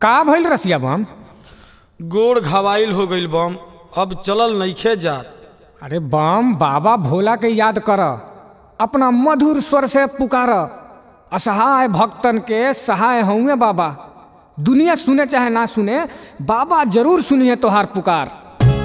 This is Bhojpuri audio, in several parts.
का भइल रसिया बम गोड़ घवाइल हो गईल बम अब चलल नइखे जात अरे बम बाबा भोला के याद कर अपना मधुर स्वर से पुकार असहाय भक्तन के सहाय होंगे बाबा दुनिया सुने चाहे ना सुने बाबा जरूर सुनिए तोहार पुकार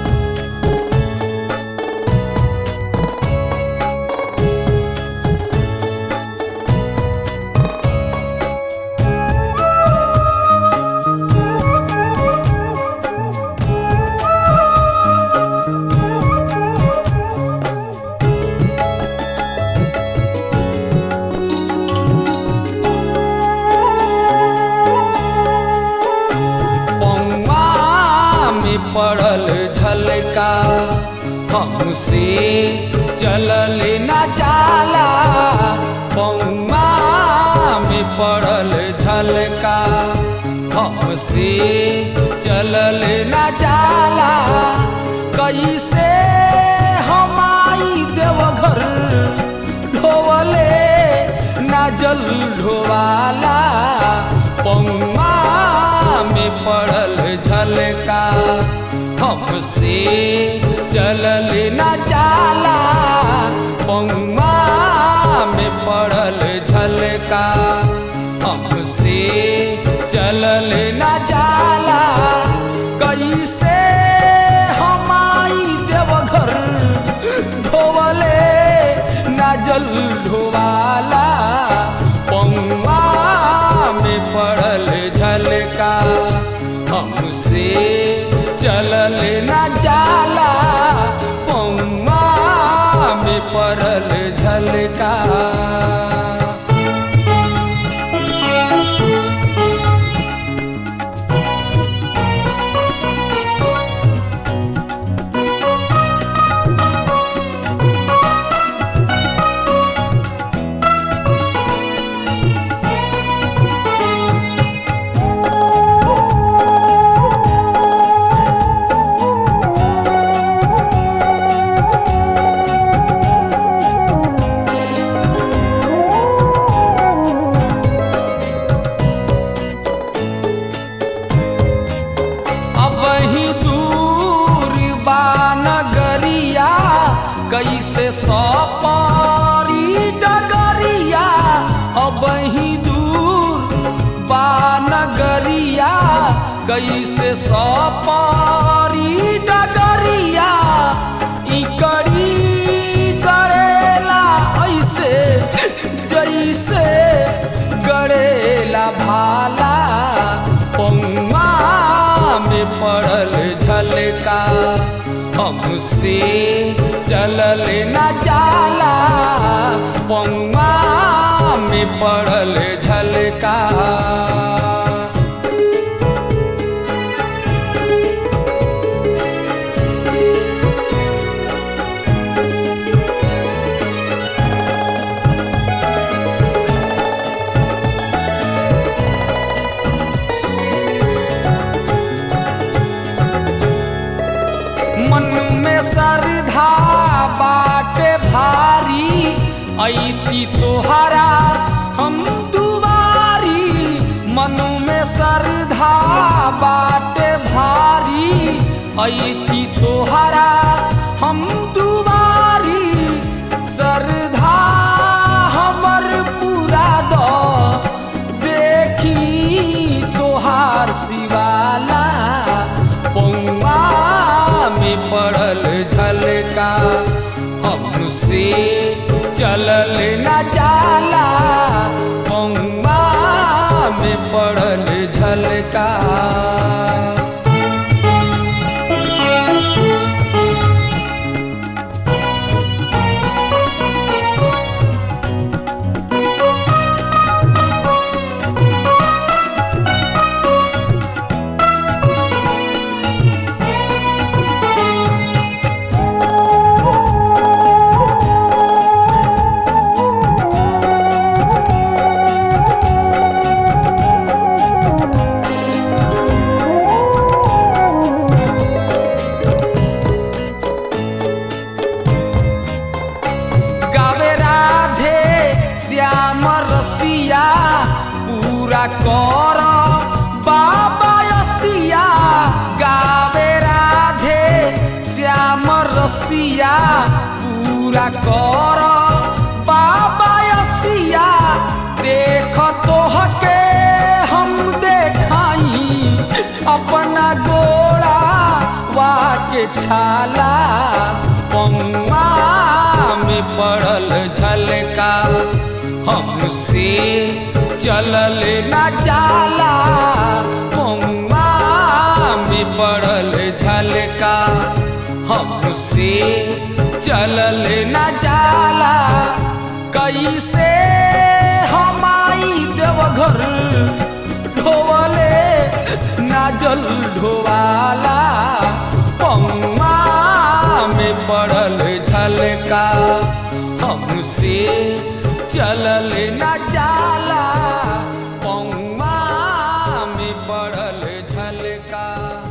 पौआ में पड़ल झलका हमसे चलल न जाला पौआ में पड़ल झलका हमसे चलल न जाला कैसे हमाई देवघर ढोवले नाजल ढोवाला पौआ में पड़ल झलका हमसे चलल न जाला पौआ में पड़ल झलका हमसे चलल न जाला कैसे हमाई देवघर ढोवले नाजल ढोवाला पौआ में पड़ल झलका हमसे चलल न जाला पौआ में पड़ल झलका अब ही दूर बा नगरिया कैसे सपारी डगरिया अब ही दूर बा नगरिया कैसे सपारी डगरिया इकड़ी करेला ऐसे जैसे गड़ेला भाला पौआ में पड़ल झलका हमसे चलल न जाला पौआ में पड़ल झलका मन में श्रद्धा बाटे भारी ऐती तोहरा हम दुबारी मन में श्रद्धा बाटे भारी ऐती तोहरा हम दुबारी श्रद्धा हमर पूरा दो देखी तोहार शिवाला पौआ में पड़ल झलका हमसे चलल न जाला पौआ में पड़ल झलका पूरा कर बाबा यसिया देख तोहके हम देखाई अपना गोड़ा वाके छाला पौआ में पड़ल झलका हमसे चलल न जाला पौआ में पड़ल झलका हमसे चलल न जाला कैसे हमाई देवघर ढोवले नाजल ढोवाला पौआ में पड़ल झलका हमसे चलल न जाला पौआ में पड़ल झलका